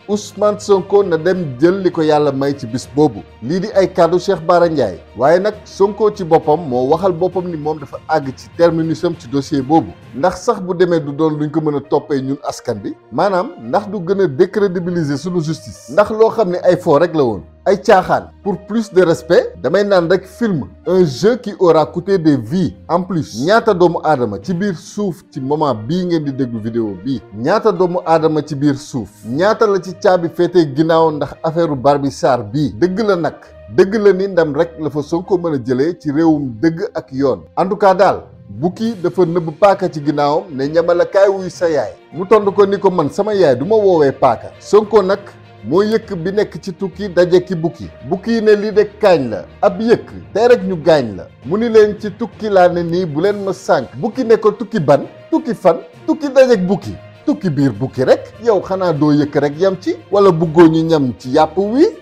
Ousmane Sonko na dem jël li ko yàlla may ci bis boobu lii di ay kàddu Cheikh Bara Ndiaye waaye nag Sonko ci boppam moo waxal boppam ni moom dafa àgg ci terminusam ci dossier boobu ndax sax bu demee du doon luñ ko mën a toppee ñun askan bi maanaam ndax du gën a décrédibiliser sunu justice ndax loo xam ne ay faux rek la woon ay caaxaan pour plus de respect damay naan rek film un jeu qui aura coûté des vies en plus ñaata doomu aadama ci biir suuf ci moment bii ngeen di déglu vidéo bii ñaata doomu aadama ci biir suuf ñaata la ci caabi féetee ginnaaw ndax affaire Barbi Sarr bii dëgg la nag dëgg la ni ndam rek la fa Sonko mën a jëlee ci réewum dëgg ak yoon en tout cas daal bukki dafa nëbb paaka ci ginnaawam ne ñamala kaay wuy sa yaay mu tond ko ni ko man sama yaay du ma woowee paaka Sonko nag moo yëkk bi nekk ci tukki daje ki bukki bukki yi ne lii de kaañ la ab yëkk tey rek ñu gaañ la mu ni leen ci tukki laa ne nii bu leen ma sànk bukki ne ko tukki ban tukki fan tukki dajek bukki tukki biir bukki rek yow xanaa doo yëkk rek yam ci wala buggoo ñu ñam ci yàpp wi